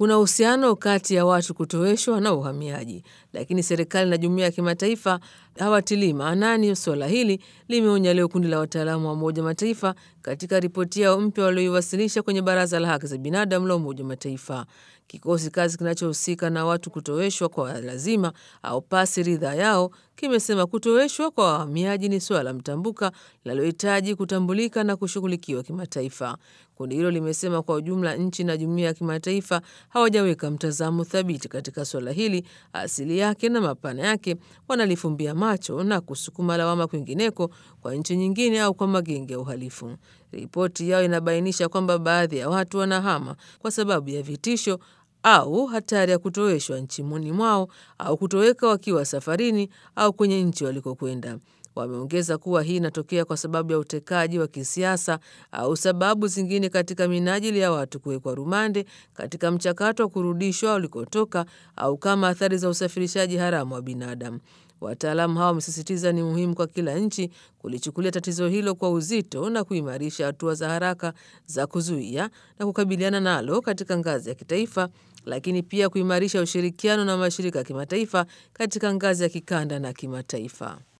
Kuna uhusiano kati ya watu kutoweshwa na uhamiaji, lakini serikali na jumuiya ya kimataifa hawatilii maanani suala hili, limeonya leo kundi la wataalamu wa Umoja Mataifa katika ripoti yao mpya walioiwasilisha kwenye Baraza la Haki za Binadamu la Umoja Mataifa. Kikosi kazi kinachohusika na watu kutoweshwa kwa lazima au pasi ridhaa yao kimesema kutoweshwa kwa wahamiaji ni suala mtambuka linalohitaji kutambulika na kushughulikiwa kimataifa. Kundi hilo limesema kwa ujumla nchi na jumuiya ya kimataifa hawajaweka mtazamo thabiti katika suala hili, asili yake na mapana yake, wanalifumbia macho na kusukuma lawama kwingineko kwa nchi nyingine au kwa magenge ya uhalifu. Ripoti yao inabainisha kwamba baadhi ya watu wanahama kwa sababu ya vitisho au hatari ya kutoweshwa nchini mwao au kutoweka wakiwa safarini au kwenye nchi walikokwenda. Wameongeza kuwa hii inatokea kwa sababu ya utekaji wa kisiasa au sababu zingine katika minajili ya watu kuwekwa rumande katika mchakato wa kurudishwa walikotoka au kama athari za usafirishaji haramu wa binadamu. Wataalamu hao wamesisitiza ni muhimu kwa kila nchi kulichukulia tatizo hilo kwa uzito na kuimarisha hatua za haraka za kuzuia na kukabiliana nalo katika ngazi ya kitaifa, lakini pia kuimarisha ushirikiano na mashirika ya kimataifa katika ngazi ya kikanda na kimataifa.